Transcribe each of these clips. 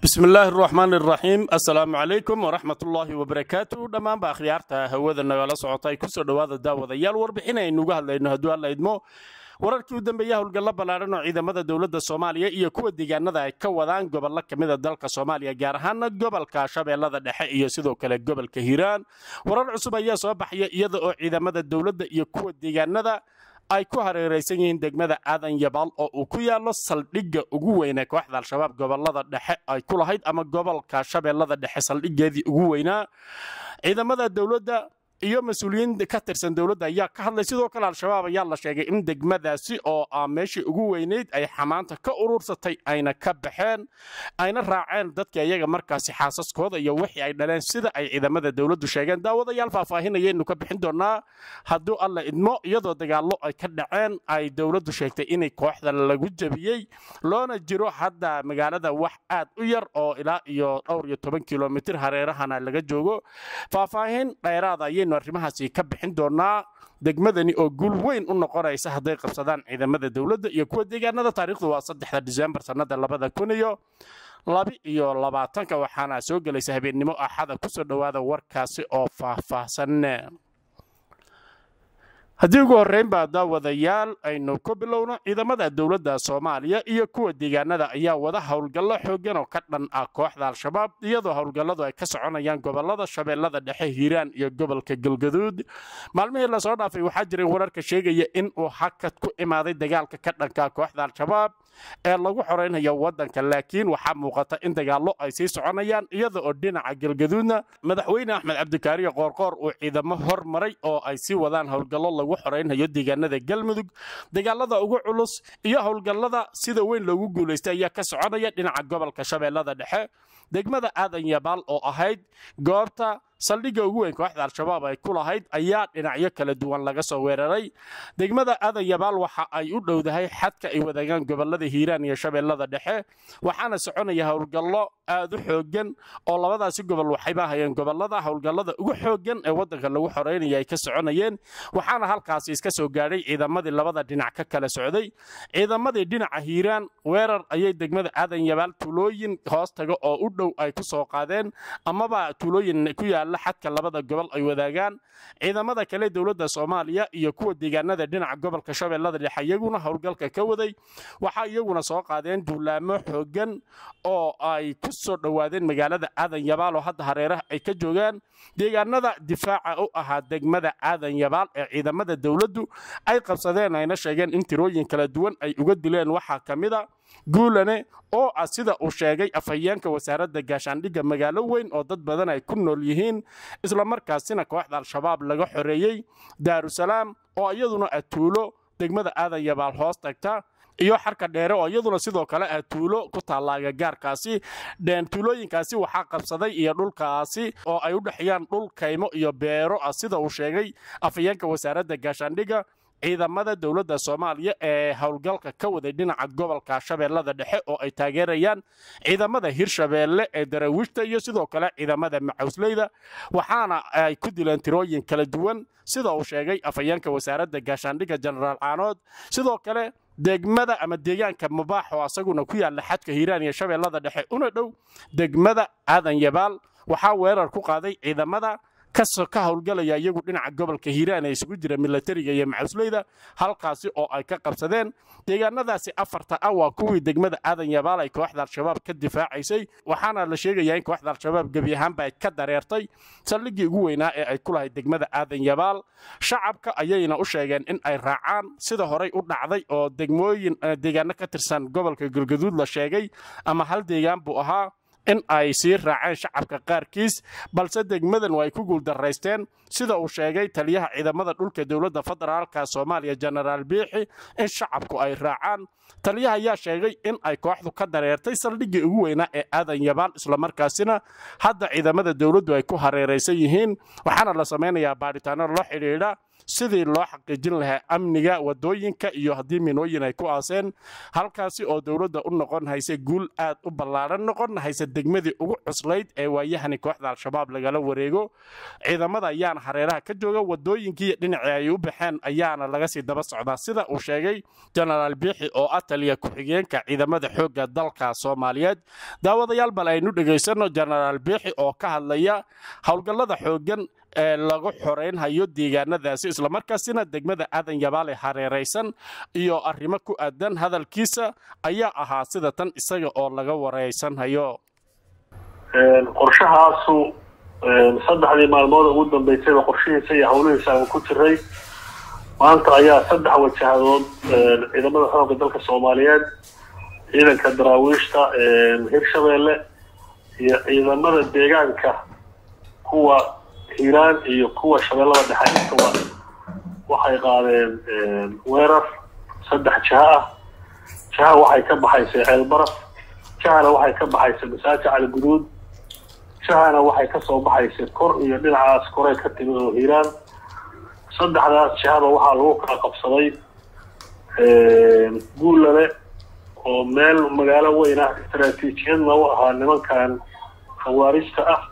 bismi illaahi araxmaan iraxiim assalaamu calaykum waraxmat ullaahi wabarakaatu dhammaanba akhyaarta hawada nagala socota ay kusoo dhowaada daawadayaal warbixin aynuuga hadlayno hadduu alla idmo wararkii u dambeeya howlgallo ballaadhan oo ciidamada dowladda soomaaliya iyo kuwa deegaanada ay ka wadaan gobollo ka mida dalka soomaaliya gaar ahaana gobolka shabeellada dhexe iyo sidoo kale gobolka hiiraan warar cusub ayaa soo baxaya iyada oo ciidamada dowladda iyo kuwa deegaanada ay ku hareeraysan yihiin degmada aadan yabaal oo uu ku yaallo saldhigga ugu weynee kooxda al-shabaab gobolada dhexe ay ku lahayd ama gobolka shabeellada dhexe saldhiggeedii ugu weynaa ciidamada dowladda iyo mas-uuliyiin ka tirsan dowladda ayaa ka hadlay sidoo kale al-shabaab ayaa la sheegay in degmadaasi oo ah meeshii ugu weynayd ay xamaanta ka urursatay ayna ka baxeen ayna raaceen dadka iyaga markaasi xaasaskooda iyo wixii ay dhaleen sida ay ciidamada dowladdu sheegeen daawadayaal faahfaahinayaynu ka bixin doonaa hadduu alla idmo iyadoo dagaallo ay ka dhaceen ay dowladdu sheegtay inay kooxda lagu jebiyey loona jiro hadda magaalada wax aad u yar oo ilaa iyo dhowr iyo toban kilomitir hareerahana laga joogo faahfaahin dheeraada ayaynu arrimahaasi ka bixin doonaa degmadani oo guul weyn u noqonaysa hadday qabsadaan ciidamada dowladda iyo kuwa deegaanada taariikhdu waa saddexda disembar sannada labada kun iyo labi iyo labaatanka waxaana soo gelaysa habeennimo axada kusoo dhowaada warkaasi oo faahfaahsan haddii ugu horreynbaa daawadayaal aynu ku bilowno ciidamada dowladda soomaaliya iyo kuwa deegaanada ayaa wada howlgallo xooggan oo ka dhan ah kooxda al-shabaab iyadoo howlgalladu ay ka soconayaan gobolada shabeellada dhexe hiiraan iyo gobolka galgaduud maalmihii lasoo dhaafay waxaa jiray wararka sheegaya in uu hakad ku imaaday dagaalka ka dhanka kooxda al-shabaab ee lagu xoraynayo waddanka laakiin waxaa muuqata in dagaallo ay sii soconayaan iyada oo dhinaca galgaduudna madaxweyne axmed cabdikaariyo qoorqoor uu ciidamo hormaray oo ay sii wadaan howlgallo lagu xoraynayo deegaanada galmudug dagaalada ugu culus iyo howlgallada sida weyn loogu guulaystay ayaa ka soconaya dhinaca gobolka shabeellada dhexe degmada aadan yabaal oo ahayd goobta saldhigga ugu weyn kooxda al-shabaab ay ku lahayd ayaa dhinacyo kala duwan laga soo weeraray degmada aadan yabaal waxa ay u dhowdahay xadka ay wadaagaan gobolada hiiraan iyo shabeellada dhexe waxaana soconaya howlgallo aad u xooggan oo labadaasi gobol waxayba hayeen gobolada howlgallada ugu xooggan ee waddanka lagu xoreynaya ay ka soconayeen waxaana halkaasi iska soo gaadhay ciidamadii labada dhinac ka kala socday ciidamadii dhinaca hiiraan weerar ayay degmada aadan yabaal tuulooyin hoos taga oo u dhow ay ku soo qaadeen amaba tuulooyin ku yaala xadka labada gobol ay wadaagaan ciidamada kale dowladda soomaaliya iyo kuwa deegaanada dhinaca gobolka shabeellada dhexe iyaguna howlgalka ka waday waxaa iyaguna soo qaadeen duulaamo xooggan oo ay ku soo dhowaadeen magaalada aadan yabaal oo hadda hareeraha ay ka joogaan deegaanada difaaca u ahaa degmada aadan yabaal ee ciidamada dowladdu ay qabsadeen ayna sheegeen in tirooyin kala duwan ay uga dileen waxaa ka mida guulane oo ah sida uu sheegay afhayeenka wasaaradda gaashaandhigga magaalo weyn oo dad badan ay ku nool yihiin islamarkaasina kooxda al-shabaab laga xoreeyey daarusalaam oo iyaduna ah tuulo degmada aadan yabaal hoos tagta iyo xarka dheere oo iyaduna sidoo kale ah tuulo ku taalla agagaarkaasi tuulooyinkaasi waxaa qabsaday iyo dhulkaasi oo ay u dhexeeyaan dhul kaymo iyo beero ah sida uu sheegay afhayeenka wasaaradda gaashaandhigga ciidamada dowladda soomaaliya ee howlgalka ka waday dhinaca gobolka shabeellada dhexe oo ay taageerayaan ciidamada hirshabeelle ee daraawiishta iyo sidoo kale ciidamada macawsleyda waxaana ay ku dileen tirooyin kala duwan sida uu sheegay afhayeenka wasaaradda gaashaandhigga jenaraal caanood sidoo kale degmada ama deegaanka mubaax oo asaguna ku yaalla xadka hiiraan iyo shabeellada dhexe una dhow degmada aadan yabaal waxaa weerar ku qaaday ciidamada ka howlgalaya iyagu dhinaca gobolka hiiraan ee isugu jira milatariga iyo macasleyda halkaasi oo ay ka qabsadeen deegaanadaasi afarta ah waa kuwii degmada aadan yabaal ay kooxda al-shabaab ka difaacaysay waxaana la sheegayaa in kooxda al-shabaab gebi ahaanba ay ka dareertay saldhiggii ugu weynaa ee ay ku lahayd degmada aadan yabaal shacabka ayayna u sheegeen in ay raacaan sida horey u dhacday oo degmooyin deegaano ka tirsan gobolka galgaduud la sheegay ama hal deegaan buu ahaa in ay sii raaceen shacabka qaarkiis balse degmadan waa ay ku guuldaraysteen sida uu sheegay taliyaha ciidamada dhulka dowladda federaalka soomaaliya jenaraal biixi in shacabku ay raacaan taliyaha ayaa sheegay in ay kooxdu ka dareertay saldhiggii ugu weynaa ee aadan yabaal islamarkaasina hadda ciidamada dowladdu ay ku hareeraysan yihiin waxaana la samaynayaa baadhitaano la xidhiidha sidii loo xaqiijin lahaa amniga wadooyinka iyo haddii minooyin ay ku aaseen halkaasi oo dowladda u noqon haysa guul aad u ballaaran noqon haysa degmadii ugu cuslayd ee waayahani kooxda al-shabaab lagala wareego ciidamada ayaana hareeraha ka jooga wadooyinkii dhinacii ay u baxeen ayaana laga sii daba socdaa sida uu sheegay jenaraal biixi oo ah taliya ku-xigeenka ciidamada xoogga dalka soomaaliyeed daawadayaal bal aynu dhegaysanno jenaraal biixi oo ka hadlaya howlgallada xooggan ee lagu xoreynhayo deegaanadaasi islamarkaasina degmada aadan yabaale hareeraysan iyo arrimo ku aadan hadalkiisa ayaa ahaa sida tan isaga oo laga wareysanhayo qorshahaasu saddexdii maalmood ugu dambeysayba qorshihiisa iyo howlihiisa aan ku jiray maanta ayaa saddex wajahadood ciidamada xoogga dalka soomaaliyeed ciidanka daraawiishta hirshabeelle iyo ciidamada deegaanka kuwa hiiraan iyo kuwa shabeellada dhexe intaba waxay qaadeen weerar saddex jiha ah jiha waxay ka baxaysay ceelbaraf jihana waxay ka baxaysay masaaji cali guduud jihana waxay kasoo baxaysay kor iyo dhinacaas koray ka timid oo hiiraan saddexdaas jihaba waxaa lagu kala qabsaday guulale oo meel magaalo weyn ah istaraatiijiyadna u ahaa nimankan khawaarijta ah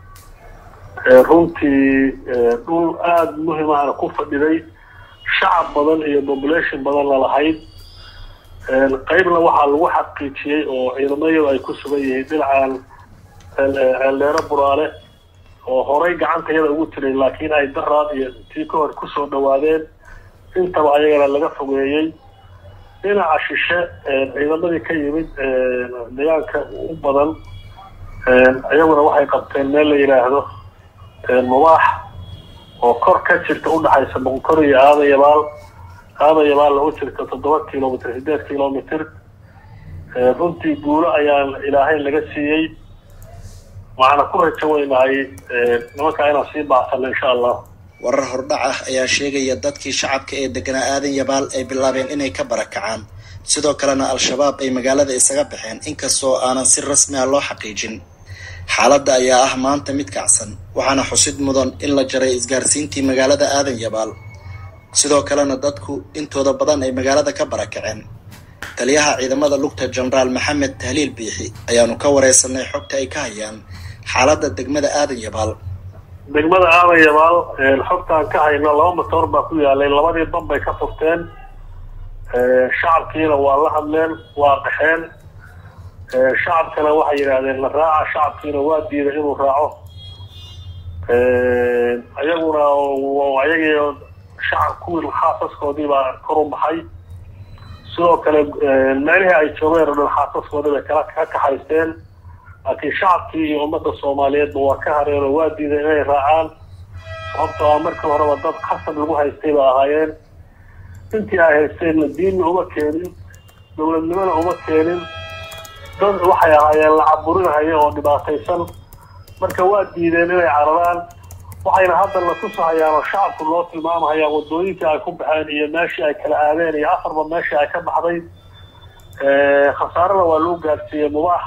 runtii dhul aada muhimahana ku fadhiday shacab badan iyo population badanna lahayd qeybna waxaa lagu xaqiijiyey oo ciidamayadu ay ku sugan yihiin dhinacan ceeldheero buraale oo horay gacantayada ugu tiray laakiin ay daraad iyo tii ka hor kusoo dhawaadeen intaba ayagana laga fogeeyey dhinaca shishe ciidamadii ka yimid deegaanka u badan iyaguna waxay qabteen meel la yidhaahdo mubaax oo kor ka jirta udhaxaysa boqonkor iyo aadan yabaal aadan yabaalna u jirta toddoba kilomitr sideed kilomitr runtii guulo ayaan ilaahay laga siiyey waxaana ku rajo weynahay nimankaa inaan sii baacsano insha allah warar hordhac ah ayaa sheegaya dadkii shacabka ee deganaa aadan yabaal ay bilaabeen inay ka barakacaan sidoo kalena al-shabaab ay magaalada isaga baxeen inkastoo aanan si rasmi ah loo xaqiijin xaaladda ayaa ah maanta mid kacsan waxaana xusid mudan in la jaray isgaarsiintii magaalada aadan yabaal sidoo kalena dadku intooda badan ay magaalada ka barakaceen taliyaha ciidamada lugta jenaraal maxamed tahliil biixi ayaanu ka wareysanay xogta ay ka hayaan xaaladda degmada aadan yabaal degmada aadan yabaal xogtaan ka hayno laba matoor baa ku yaalay labadii ban bay ka furteen shacabkiina waa la hadleen waa qaxeen shacabkana waxay yidhaahdeen la raaca shacabkiina waa diiday inuu raaco ayaguna ayagii shacab kuwii xaasaskoodii baa kor u baxay sidoo kale meelihii ay joogeen oo dhan xaasaskoodii bay kala ka kaxaysteen laakiin shacabkii iyo ummadda soomaaliyeedba waa ka hareen oo waa diiday inay raacaan sababtoo ah markii horeba dad khasab lagu haystay ba ahaayeen intii ay haysteenna diinna uma keenin dowladnimona uma keenin dad waxay ahaayeen la caburinahaya oo dhibaataysan marka waa diideen inay cararaan waxayna hadda la tusahayaan oo shacabku loo tilmaamahayaan wadooyinkii ay ku baxeen iyo meeshii ay kala aadeen iyo afarba meeshii ay ka baxday khasaarena waa loo gaadsiiyey mubaax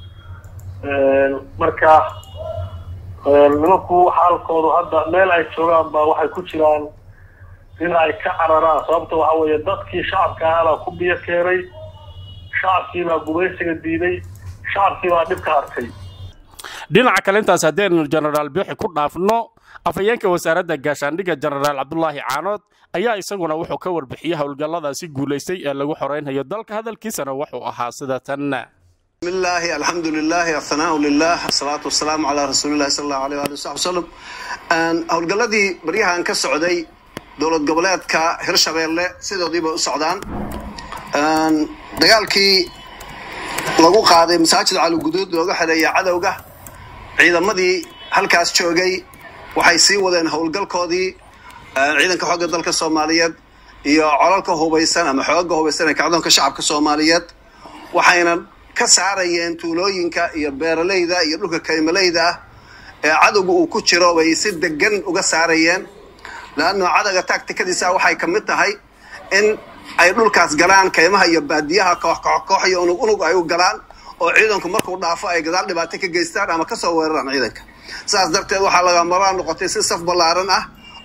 marka nimanku xaalkoodu hadda meel ay joogaan ba waxay ku jiraan in ay ka cararaan sababta waxa weeye dadkii shacabka ahaabaa ku biyo keenay shacabkiibaa gumaysiga diiday shacabkiibaa dhib ka hartay dhinaca kale intaas haddaynu jenaraal biixi ku dhaafno afhayeenka wasaaradda gaashaandhigga jenaraal cabdulaahi caanood ayaa isaguna wuxuu ka warbixiyey howlgalladaasi guulaystay ee lagu xoreynhayo dalka hadalkiisana wuxuu ahaa sida tan بسم الله الحمد لله الثناء لله الصلاة والسلام على رسول الله صلى الله عليه وآله وصحبه وسلم howlgalladii baryahan ka socday dowlad goboleedka hirshabeelle sidoodiiba u socdaan dagaalkii lagu qaaday masaajid caliguduud looga xereeya cadowga ciidamadii halkaas joogay waxay sii wadeen howlgalkoodii ciidanka xoogga dalka soomaaliyeed iyo colalka hubaysan ama xooga hubaysan ee kacdoonka shacabka soomaaliyeed waxayna ka saarayeen tuulooyinka iyo beeralayda iyo dhulka kaymalayda ah ee cadowga uu ku jiro bay si degan uga saarayeen laanno cadowga tactikadiisa waxay ka mid tahay in ay dhulkaas galaan kaymaha iyo baadiyaha koox koox koox iyo unug unug ay u galaan oo ciidanku markuu dhaafo ay gadaal dhibaato ka geystaan ama kasoo weeraraan ciidanka saas darteed waxaa laga maraan noqotay si saf ballaaran ah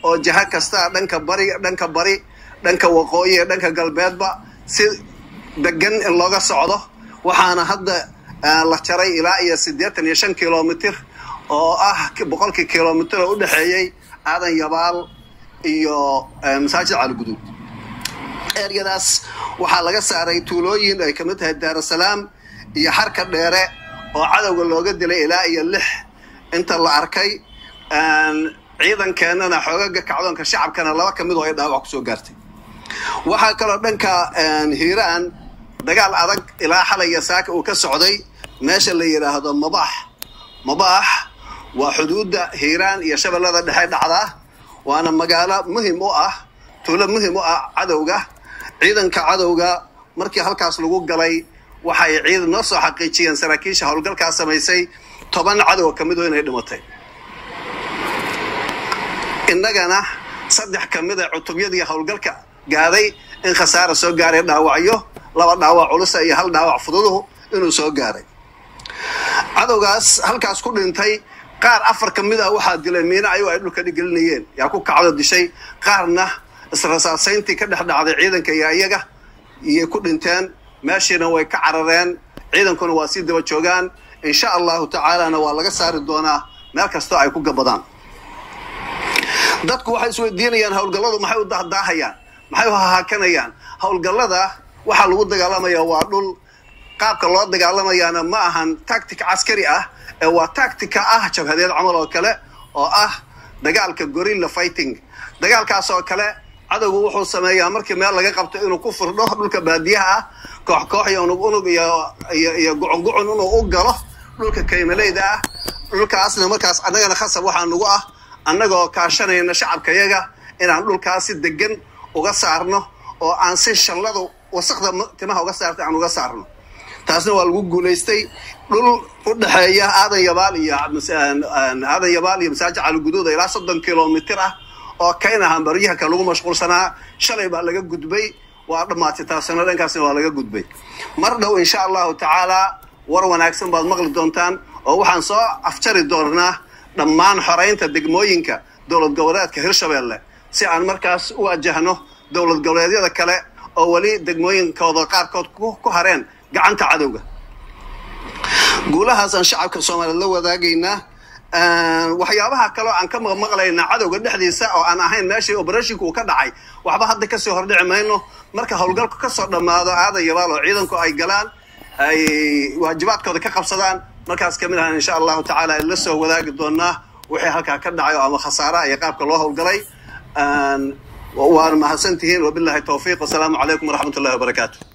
oo jaha kasta dhanka bari dhanka bari dhanka waqooyi iyo dhanka galbeedba si degan in looga socdo waxaana hadda la jaray ilaa iyo siddeetan iyo shan kilomitir oo ah boqolkii kilomitir oo u dhexeeyey aadan yabaal iyo masaajid caliguduud eryadaas waxaa laga saaray tuulooyin ay kamid tahay daarusalaam iyo xarka dheere oo cadowga looga dilay ilaa iyo lix inta la arkay ciidankeenana xoogaga kacdoonka shacabkana laba ka mid oo ay dhaawac kusoo gaartay waxaa kaloo dhanka hiiraan dagaal adag ilaa xalay iyo saaka uu ka socday meesha la yidhaahdo mabaax mabaax waa xuduudda hiiraan iyo shabeellada dhexe dhacdaa waana magaalo muhim u ah tuulo muhim u ah cadowga ciidanka cadowga markii halkaas lagu galay waxay ciidan noo soo xaqiijiyeen saraakiisha howlgalkaa samaysay toban cadow ka mid oo inay dhimatay innagana saddex ka mid a cutubyadii howlgalka gaaday in khasaara soo gaaray dhaawacyo laba dhaawac culusa iyo hal dhaawac fududuhu inuu soo gaaray cadowgaas halkaas ku dhintay qaar afar ka mid ah waxaa dilay miina ayuu ay dhulka dhigelinayeen yaa ku kacdo dishay qaarna israsaasayntii ka dhex dhacday ciidanka iyo iyaga iyay ku dhinteen meeshiina way ka carareen ciidankuna waa sii daba joogaan insha allahu tacaalana waa laga saari doonaa meel kastoo ay ku gabadaan dadku waxay isweydiinayaan howlgalladu maxay u dahdaahayaan maxay u hahaakanayaan howlgallada waxaa lagu dagaalamayaa waa dhul qaabka loo dagaalamayaana ma ahan tactic caskari ah ee waa tactica ah jabhadeed camal oo kale oo ah dagaalka gorilla fighting dagaalkaas oo kale cadowgu wuxuu sameeyaa markii meel laga qabto inuu ku firdho dhulka baadiyaha ah koox koox iyo unug unug iyo iyo gucun gucun inuu u galo dhulka kaymaleyda ah dhulkaasna markaas annagana khasab waxaa nagu ah annagoo kaashanayna shacabkayaga inaan dhulkaas si degan uga saarno oo aan si shalladu wasakda timaha uga saarta aan uga saarno taasna waa lagu guulaystay dhul u dhexeeya aadan yabaal iyo aadan yabaal iyo masaajid caliguduuda ilaa soddon kilomitir ah oo kayna hambaryahanka lagu mashquulsanaa shalay baa laga gudbay waa dhammaatay taasina dhankaasna waa laga gudbay mar dhow insha allahu tacaalaa war wanaagsan baad maqli doontaan oo waxaan soo afjari doonaa dhammaan xoraynta degmooyinka dowlad goboleedka hirshabeelle si aan markaas u wajahno dowlad goboleedyada kale oo weli degmooyinkooda qaarkood ku hareen gacanta cadowga guulahaasaan shacabka soomaaliyeed la wadaagaynaa waxyaabaha kaleo aan ka maqmaqlaynaa cadowga dhexdiisa oo aan ahayn meeshii oberashinku uu ka dhacay waxba hadda kasii hordhici mayno marka howlgalku kasoo dhammaado aadan yabaal oo ciidanku ay galaan ay waajibaadkooda ka qabsadaan markaas kamid ahaan insha allahu tacaala la soo wadaagi doonaa wixii halkaa ka dhacay oo ama khasaaraha iyo qaabka loo howlgalay waana mahadsan tihiin wabilahi towfiiq wasalaamu calaykum waraxmat ullahi wabarakaatu